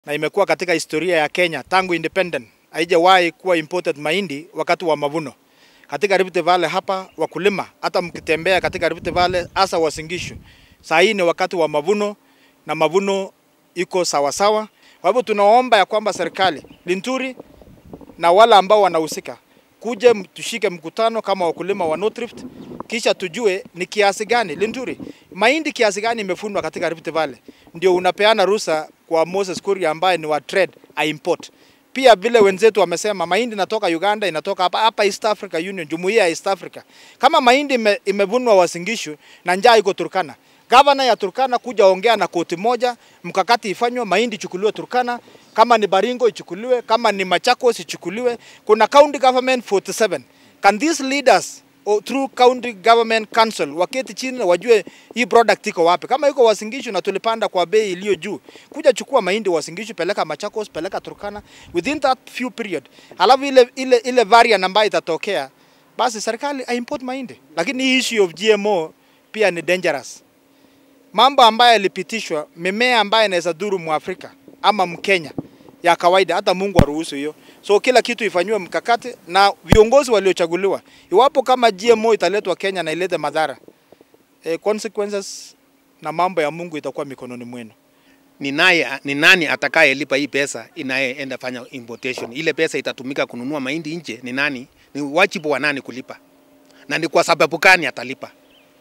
na imekuwa katika historia ya Kenya tangu independent, haijawahi kuwa imported mahindi wakati wa mavuno katika Rift Valley hapa. Wakulima hata mkitembea katika Rift Valley, hasa Uasin Gishu, saa hii ni wakati wa mavuno na mavuno iko sawasawa. Kwa hivyo tunaomba ya kwamba serikali Linturi na wale ambao wanahusika kuje tushike mkutano kama wakulima wa North Rift, kisha tujue ni kiasi gani Linturi mahindi kiasi gani imefunwa katika Rift Valley, ndio unapeana ruhusa kwa Moses Kuria ambaye ni wa trade a import. Pia vile wenzetu wamesema mahindi inatoka Uganda, inatoka hapa hapa East Africa Union, jumuiya ya East Africa. Kama mahindi ime, imevunwa Uasin Gishu na njaa iko Turkana, gavana ya Turkana kuja ongea na koti moja, mkakati ifanywe, mahindi ichukuliwe Turkana, kama ni Baringo ichukuliwe, kama ni Machakos ichukuliwe. Kuna county government 47. Can these leaders or through county government council waketi chini na wajue hii product iko wapi. Kama iko Uasin Gishu na tulipanda kwa bei iliyo juu, kuja chukua mahindi Uasin Gishu, peleka Machakos, peleka Turkana within that few period, alafu ile ile ile variant ambayo itatokea, basi serikali aimport mahindi. Lakini hii issue of GMO pia ni dangerous mambo ambayo yalipitishwa, mimea ambayo inaweza dhuru Mwafrika ama Mkenya ya kawaida, hata Mungu aruhusu hiyo. So kila kitu ifanywe mkakati na viongozi waliochaguliwa. Iwapo kama GMO italetwa Kenya na ilete madhara, eh, consequences na mambo ya Mungu itakuwa mikononi mwenu. ni naye ni nani atakayelipa hii pesa inayeenda fanya importation? Ile pesa itatumika kununua mahindi nje, ni nani? Ni wajibu wa nani kulipa, na ni kwa sababu gani atalipa?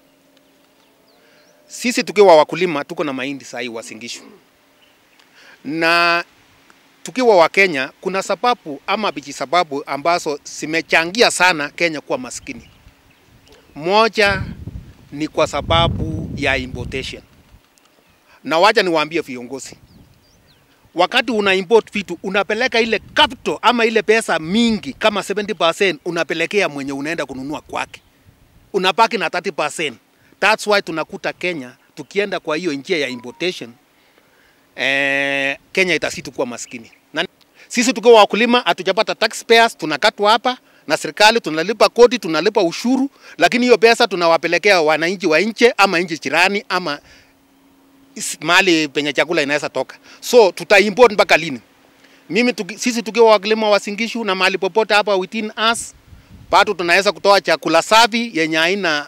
Sisi tukiwa wakulima tuko na mahindi saa hii Uasin Gishu, na tukiwa wa Kenya, kuna sababu ama biji sababu ambazo zimechangia sana Kenya kuwa maskini. Moja ni kwa sababu ya importation na wacha niwaambie viongozi, wakati una import vitu unapeleka ile capital ama ile pesa mingi kama 70% unapelekea mwenye unaenda kununua kwake, unabaki na 30%. That's why tunakuta Kenya tukienda kwa hiyo njia ya importation eh, Kenya itasitu kuwa maskini. Na sisi tukiwa wakulima hatujapata taxpayers, tunakatwa hapa na serikali, tunalipa kodi, tunalipa ushuru, lakini hiyo pesa tunawapelekea wananchi wa nje ama nchi jirani ama is- mahali penye chakula inaweza toka. So tuta import mpaka lini? Mimi tuki, sisi tukiwa wakulima wa Singishu na mahali popote hapa within us, bado tunaweza kutoa chakula safi yenye haina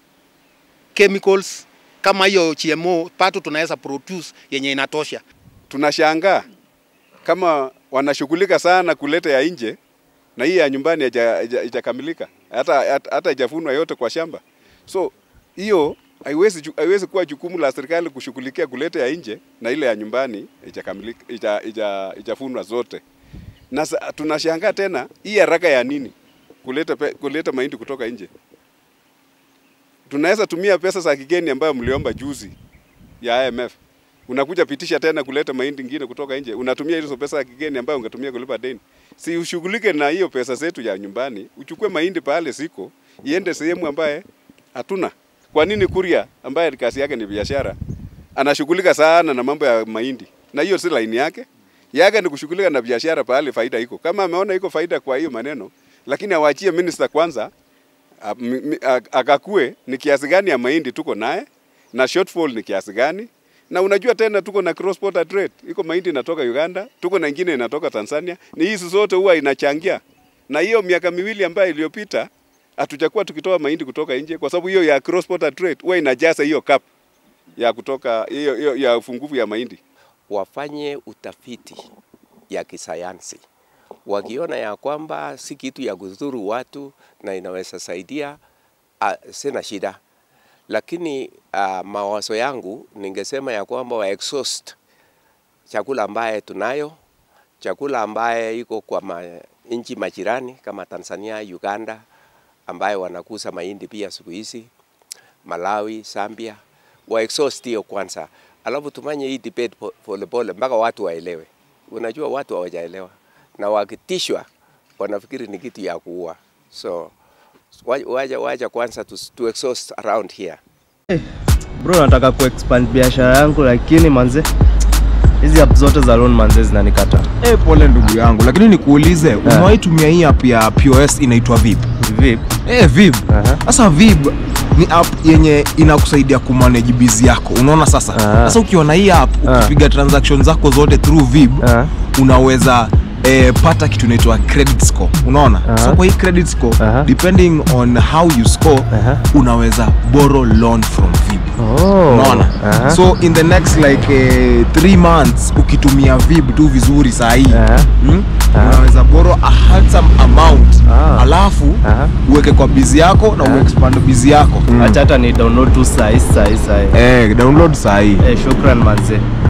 chemicals kama hiyo GMO, bado tunaweza produce yenye inatosha. tunashangaa kama wanashughulika sana kuleta ya nje na hii ya nyumbani haija- haija- haijakamilika hata hata hata haijafunwa yote kwa shamba. So hiyo haiwezi ju- haiwezi kuwa jukumu la serikali kushughulikia kuleta ya nje na ile ya nyumbani haijakamilika haija- haija- haijafunwa zote. Na sa- tunashangaa tena hii haraka ya nini kuleta pe, kuleta mahindi kutoka nje. Tunaweza tumia pesa za kigeni ambayo mliomba juzi ya IMF unakuja pitisha tena kuleta mahindi ingine kutoka nje, unatumia hizo pesa ya kigeni ambayo ungetumia kulipa deni. Si ushughulike na hiyo pesa zetu ya nyumbani, uchukue mahindi pale siko, iende sehemu ambaye hatuna. Kwa nini Kuria ambaye kazi yake ni biashara anashughulika sana na mambo ya mahindi, na hiyo si laini yake? Yake ni kushughulika na biashara pale faida iko. Kama ameona iko faida kwa hiyo maneno, lakini awachie minister kwanza a- mi- mi- a- akakue ni kiasi gani ya mahindi tuko naye na shortfall ni kiasi gani na unajua tena tuko na cross border trade, iko mahindi inatoka Uganda, tuko na ingine inatoka Tanzania. Ni hizi zote huwa inachangia, na hiyo miaka miwili ambayo iliyopita hatujakuwa tukitoa mahindi kutoka nje, kwa sababu hiyo ya cross border trade huwa inajaza hiyo cap ya kutoka hiyo, hiyo ya ufungufu ya mahindi. wafanye utafiti ya kisayansi, wakiona ya kwamba si kitu ya kudhuru watu na inaweza saidia, uh, sina shida, lakini uh, mawazo yangu ningesema ya kwamba wa exhaust chakula ambaye tunayo, chakula ambaye iko kwa ma, nchi majirani kama Tanzania, Uganda, ambaye wanakuza mahindi pia siku hizi, Malawi, Zambia, wa exhaust hiyo kwanza, alafu tumanye hii debate po- polepole mpaka watu waelewe. Unajua watu hawajaelewa na wakitishwa wanafikiri ni kitu ya kuua, so wa- waja, waja kwanza to, to exhaust around here. Bro, nataka kuexpand biashara yangu lakini manze hizi app zote za loan manze zinanikata. Eh, pole ndugu yangu, lakini nikuulize, umewahi tumia hii app ya POS inaitwa Vip? Vip. Eh, Vip. Aha. Sasa Vip ni app yenye inakusaidia kumanage busy yako unaona sasa Ah. sasa ukiwa na hii app Ah. ukipiga transaction zako zote through vib Ah. unaweza eh, pata kitu inaitwa credit score unaona Aha. so kwa hii credit score Aha. depending on how you score Aha. unaweza borrow loan from vib Oh. unaona Aha. so in the next like eh, three months ukitumia vib tu vizuri sahii Aha. hmm? Aha. unaweza borrow a handsome amount Ah. alafu Aha. uweke kwa bizi yako na uexpand bizi yako acha hata ni download tu sahi sahi sahi eh, download sahii eh, shukran manze